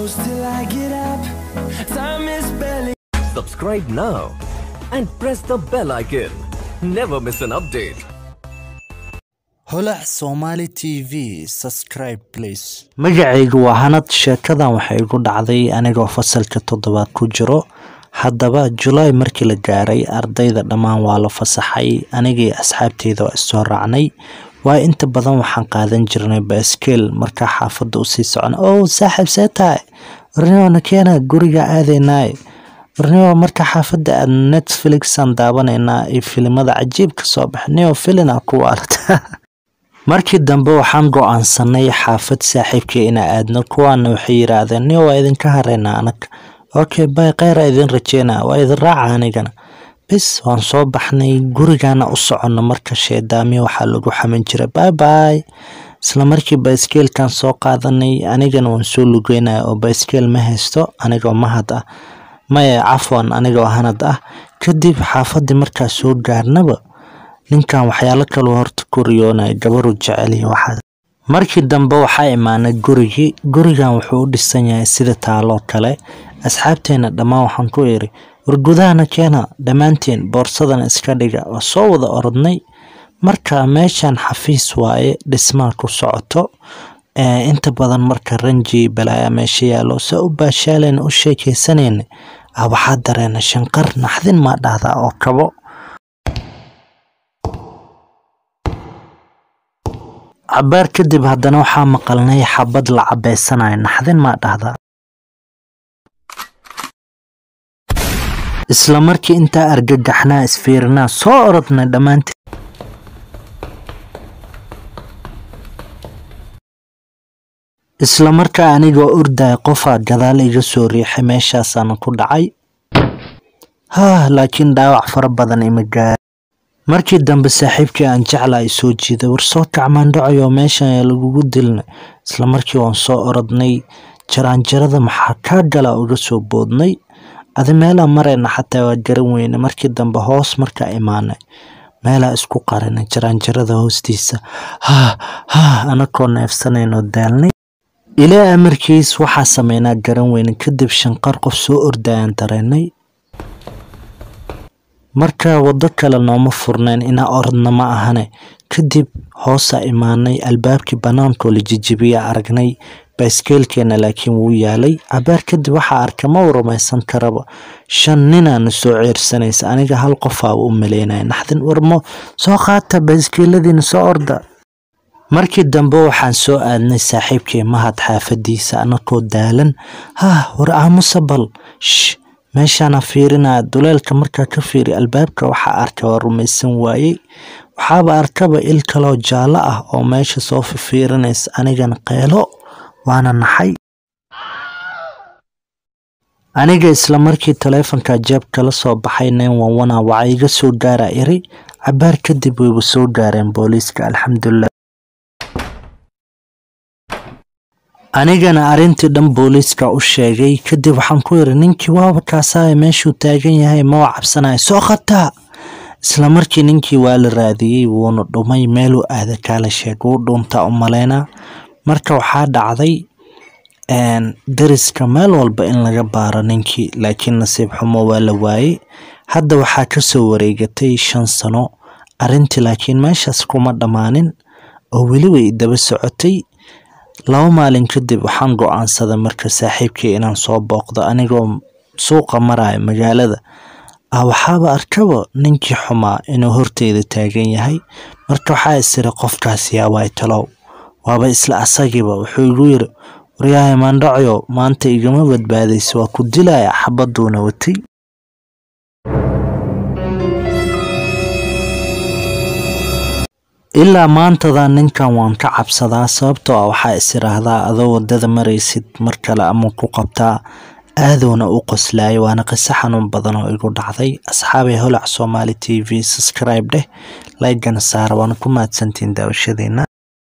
close till I get up. Time is barely. Subscribe now and press the bell icon. Never miss an update. holac somali t v subscribe please magacaygu waa hanad sheekadan waxay igu dhacday anigoo fasalka toddobaad ku jiro haddaba julaay markii la gaaray ardayda dhammaan waa la fasaxay anigii asxaabteyda waa issoo raacnay waa inta badan waxaan qaadan jirnay baskeel markaa xaafadda usii socon ow saaxiib see tahay warnimona keena guriga aadeynaay warnimo marka xaafadda aad netflixan daawanaynaa iyo filimada cajiibka soo baxa neo filina ku arta markii dambe waxaan go-aansanay xaafad saaxiibkii inaa aadno kuwaana waxay yiraahdeen ni waa idinka hareynaa anag okay bay kheyra idin rajeynaa waa idin raaca anigana bis waan soo baxnay gurigana u soconno marka sheedaamiya waxaa lagu xaman jiray bay bay isla markii bayskeelkan soo qaadanay anigana waan soo lugeynaya oo bayskeel ma haysto anigoo mahad ah maya cafwan anigoo hanad ah kadib xaafadii markaa soo gaarnaba ninkan waxyaalo kaloo horta ku riyoonaya gabaru jeceliy waxaa markii dambe waxaa imaanay gurigii gurigan wuxuu u dhisan yahay sida taaloo kale asxaabteena dhammaan waxaan ku iri war gudahana keena dhammaanteen boorsadana iska dhiga waa soo wada orodnay marka meeshan xafiis waaye dhismaa ku socoto inta badan marka ranji balaaya meesha yaalo se u baashaalayna u sheekeysanayna ah waxaa dareena shanqar naxdin maa dhahdaa oo kabo cabaar kadib haddana waxaa maqalnay xabad la cabeysanayo naxdin maa dhahdaa isla markii intaa argagaxnaa isfiirinaa soo orodnay dhammaanteen isla markaa anigoo ordaya qofaa gadaal iga soo riixay meeshaasaana ku dhacay haah laakiin dhaawac fara badan ima gaari markii dambe saaxiibkii aan jecla ay soo jiiday war soo kacmaandhacayo meeshan ayaa lagugu dilnay isla markii waan soo orodnay jaraanjarada maxaa kaa gala uga soo boodnay adi meelaa marayna xataa waa garan weyne markii dambe hoos markaa imaanay meelaa isku qarinay jaraanjarada hoostiisa haah haah anakoo neefsanaynoo daalnay ilaa amarkiis waxaa sameynaa garan weyne kadib shanqar qof soo ordayaan dareenay marka waddo kale nooma furnayn inaa orodna ma ahane kadib hoosaa imaanay albaabkii bannaankoo la jijibiya aragnay bayskeelkeena laakiin wuu yaalay cabaar kadib waxaa arka ma u rumaysan karaba shan ninaana soo ceersanaysa aniga hal qofaa u maleynaya naxdin warmo soo qaata bayskeeladiina soo orda markii dambe waxaan soo aadnay saaxiibkii mahad xaafadiisa anakoo daalan hah war aamusa bal sh meeshaana fiirinaya duleelka markaa ka fiiri albaabka waxaa arka waa rumaysan waayey waxaaba arkaba il kaloo jaallo ah oo meesha soo fifiirinaysa anigana qeelo waana naxay aniga isla markii taleefonka jeebka la soo baxay nin wanwana waxaa iga soo gaara iri cabaar kadib wayba soo gaareen booliiska alxamdulilah anigana arrintii dhan booliiska u sheegay kadib waxaan ku iri ninkii waaba kaasaaye meeshuu taagan yahay ma waa cabsanaya soo qataa isla markii ninkii waa la raadiyey wuuna dhumay meeluu aada kaala sheeg wuu dhuuntaa u maleynaa marka waxaa dhacday dariska meel walba in laga baaro ninkii laakiin nasiib xumo waa la waayey hadda waxaa kasoo wareegatay shan sano arrintii laakiin meeshaas kuma dhammaanin oo weli way daba socotay laba maalin kadib waxaan go-aansaday marka saaxiibkii inaan soo booqdo anigoo suuqa maraya magaalada ah waxaaba arkaba ninkii xumaa inuu horteyda taagan yahay marka waxaa isiri qofkaas yaa waay talow waaba isla asagiiba wuxuu igu yiri waryahay maandhacyo maanta igama badbaadaysa waa ku dilaya xabaduuna watay ilaa maantadan ninkan waan ka cabsadaa sababtoo ah waxaa is iraahdaa adoo wadada maraysid mar kale ama ku qabtaa aadowna u qoslaaya waana qiso xanuun badan oo igu dhacday asxaabay holac soomaali t v subscribe dheh laygana saara waana ku mahadsantiin daawashadeena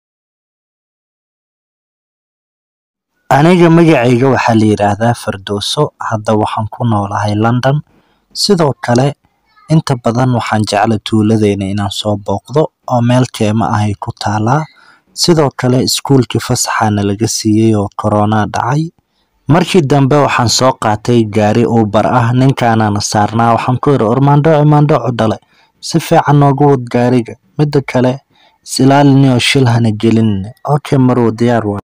aniga magacayga waxaa la yidhaahdaa fardooso hadda waxaan ku noolahay london sidoo kale inta badan waxaan jecla tuuladeyna inaan soo booqdo oo meel keema ahay ku taalaa sidoo kale iskuulkii fasaxaana laga siiyey oo korona dhacay markii dambe waxaan soo qaatay gaari ubar ah ninkaanana saarnaa waxaan ku yidhi ormaandhoco maandhoco dhale si fiican noogu wad gaariga midda kale isilaalinio shil hana gelinine okay marwo diyaar waa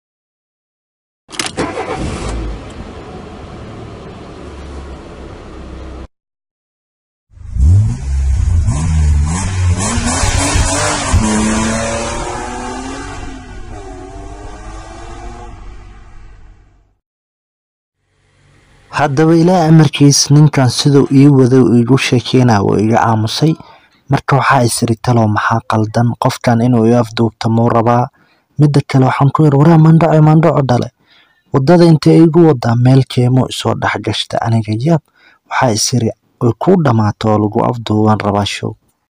haddaba ilaa amarkiis ninkan siduu ii waday uu igu sheekeynaya wuu iga aamusay marka waxaa isiri talow maxaa qaldan qofkan inuu i afduubta muu rabaa midda kale waxaan ku yidhi waraa mandhaco mandhaco dhale waddada intay igu wadaa meel keemo isoo dhex gashta aniga yaab waxaa isiri way kuu dhammaato oo lagu afduuban rabaa show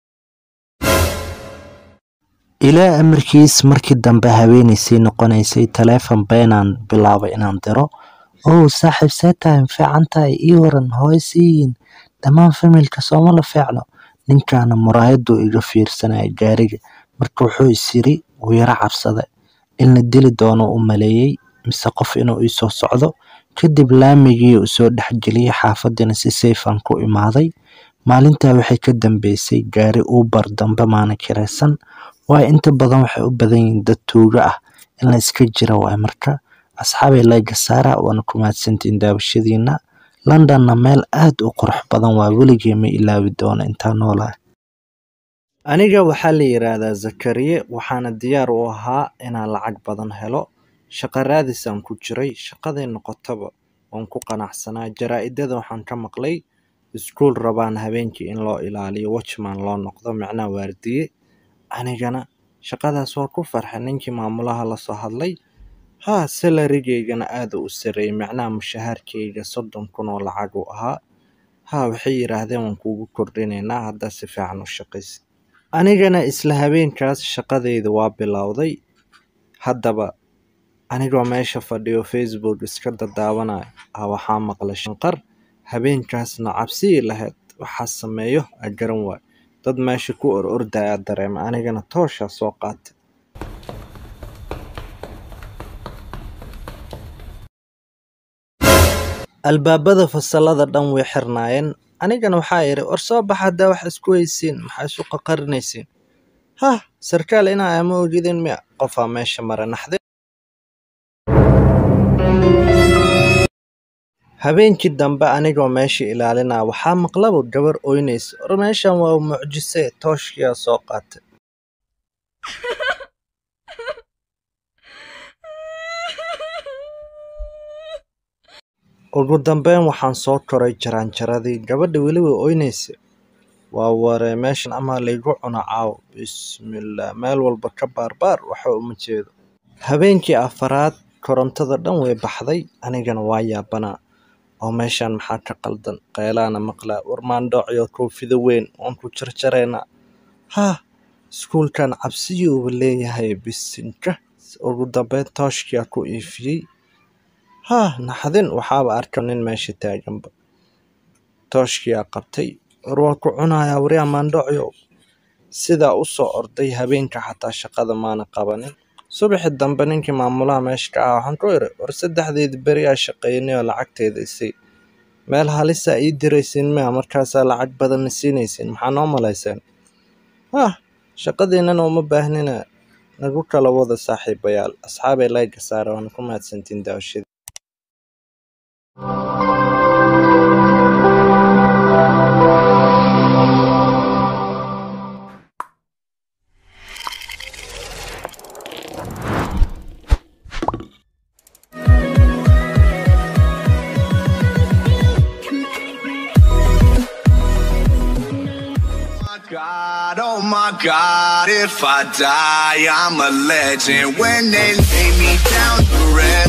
ilaa amarkiis markii dambe haweenaysii noqonaysay taleefon beenaan bilaabay inaan diro ow saaxiib see tahay ma fiican tahay ii waran hooy siiyin dhammaan familka sooma la fiicno ninkaana muraayaduu iga fiirsanaya gaariga marka wuxuu isyiri wuu yaro cabsada in la dili doono u maleeyey mise qof inuu iisoo socdo kadib laamigii uu soo dhexgeliyey xaafadiina si sayfan ku imaaday maalintaa waxay ka dambeysay gaari ubar dambe maana kiraysan waayo inta badan waxay u badan yihiin dad tuugo ah in la iska jira waay marka asxaabay layga saara waana ku mahadsantiin daawashadiina londonna meel aad u qurux badan waa weligii ma ilaawi doono intaa noolaah aniga waxaa la yidhaahdaa zakariye waxaana diyaar u ahaa inaan lacag badan helo shaqo raadisaan ku jiray shaqaday noqotaba waan ku qanacsanaa jaraa-idada waxaan ka maqlay iskuul rabaan habeenkii in loo ilaaliyo watchman loo noqdo macnaha waardiye anigana shaqadaas waa ku farxay ninkii maamulaha lasoo hadlay haa salarigeygana aada u sareeyay macnaha mushahaarkeyga soddon kun oo lacag uu ahaa haa waxay yidhaahdeen waan kuugu kordhinaynaa haddaa si fiican u shaqaysa anigana isla habeenkaas shaqadeyda waa bilowday haddaba anigoo meesha fadhiyo facebook iska dadaawanaya ah waxaa maqlay shanqar habeenkaasna cabsii lahayd waxaa sameeyo a garan waay dad meesha ku or ordayaa dareema anigana tooshaa soo qaatay albaabada fasalada dhan way xirnaayeen anigana waxaa idhi war soo baxa haddaa wax isku haysiin maxaa isu qaqarinaysiin hah sarkaal inaa ama ogidin miya qofaa meesha mara naxdin habeenkii dambe anigoo meesha ilaalinaa waxaa maqlaba gabar oynaysa war meeshan waa mucjise tooshkiyaa soo qaatay ugu dambeyn waxaan soo koray jaraanjaradii gabadha weliba oynaysa waa waree meeshan amaa laygu cuno caaw bismillaah meel walba ka baarbaar waxa uma jeedo habeenkii afaraad korontada dhan way baxday anigana waa yaabanaa oo meeshan maxaa ka qaldan qeylaana maqlaa warmaandhoocyo koofido weyn waan ku jarjaraynaa haa iskuulkan cabsiyuuba leeyahay bisinka ugu dambeyn tooshkiyaa ku iifiyey haa naxdin waxaaba arka nin meesha taaganba tooshkiyaa qabtay war waa ku cunayaa waryaa maandhocyo sidaa u soo orday habeenka xataa shaqada maana qabanin subaxi dambe ninkii maamulaha meesha ka ah waxaan ku iri war saddexdeedi beri aa shaqeynay oo lacagteeda isay meel halisaa ii diraysiin miya markaasaa lacag badanna siinaysiin maxaa noo malayseen hah shaqadiinana uma baahnina nagu kala wada saaxiibayaal asxaabay layga saara waana ku mahadsantiin daawashada God, oh my God, if I die, I'm a legend. When they lay me down to rest.